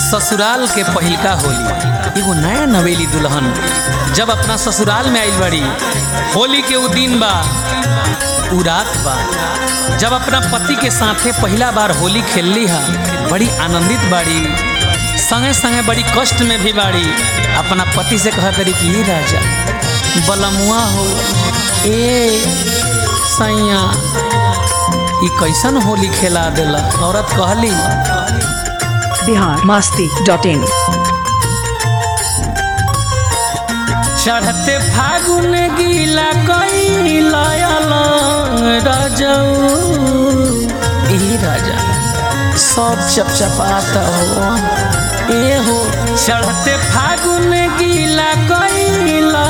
ससुराल के पहिलका होली एगो नया नवेली दुल्हन जब अपना ससुराल में आइल बड़ी होली के उ दिन बा उ रात बा जब अपना पति के साथे पहला बार होली खेलली हा बड़ी आनंदित बाड़ी संगे संगे बड़ी कष्ट में भी बाड़ी अपना पति से कहा करी कि "ए राजा बलमुआ हो ए सैया ई कैसन होली खेला देला औरत कहली बिहार मास्ती डॉट इन चढ़ते फागुन गीला कैला राजऊ ए राजा सब चपचपाता हो ए हो चढ़ते फागुन गीला कैला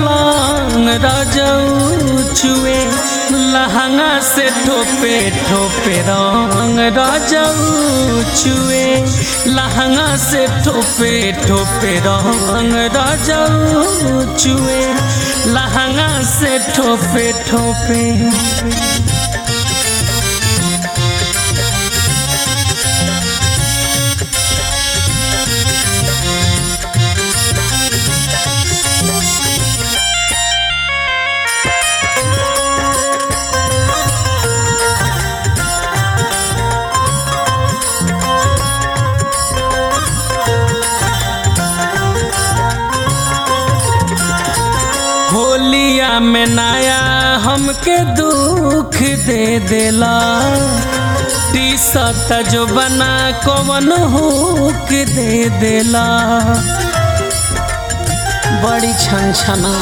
राजऊ छुए लहंगा से ठोपे ठोपे रंग राजऊ छुए लहंगा से ठोपे ठोपे रंग राजऊ छुए लहंगा से ठोपे ठोपे होलिया में नया हमके दुख दे देला टी शर्ट जो बना कवन हुक दे देला बड़ी छन छना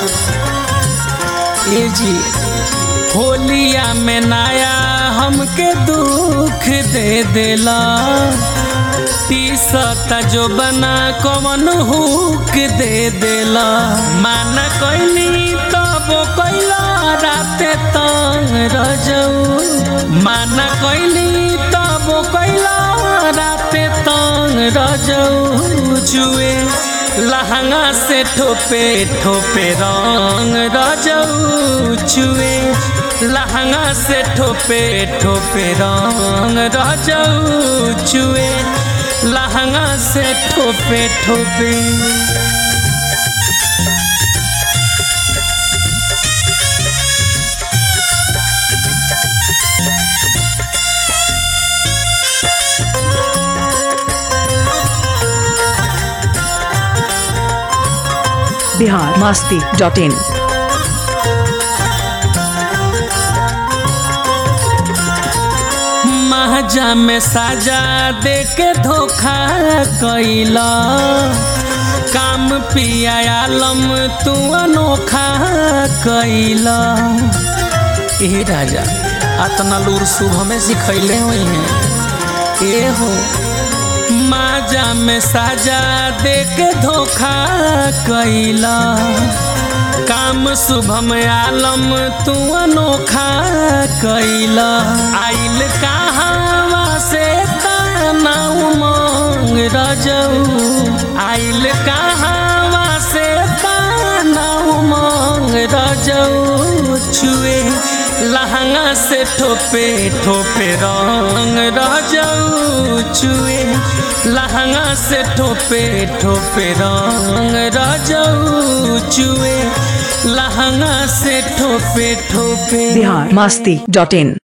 ए जी होलिया में नया हमके दुख दे देला टी शर्ट जो बना कवन हुक दे देला माना कैली तब कैला राते तंग रजऊ माना कैली तब कैला राते तंग रजऊ जुए लहंगा से ठोपे ठोपे रंग रजऊ छुए लहंगा से ठोपे ठोपे रंग रजऊ छुए लहंगा से ठोपे ठोपे बिहार मास्ती डॉट इन महजा में साजा दे के धोखा कैला काम पिया आलम तू अनोखा कैला ए राजा अतना लूर शुभ में सिखैले हुई हैं ए हो माजा में साजा दे के धोखा कैला काम शुभम आलम तू अनोखा कैला आइल कहावा से ताना उमंग रजऊ आइल कहावा से ताना उमंग रजऊ छुए लहंगा से ठोपे ठोपे रंग रजऊ छुए लहंगा से ठोपे ठोपे रंग रजऊ छुए लहंगा से ठोपे ठोपे बिहार मास्ती डॉट इन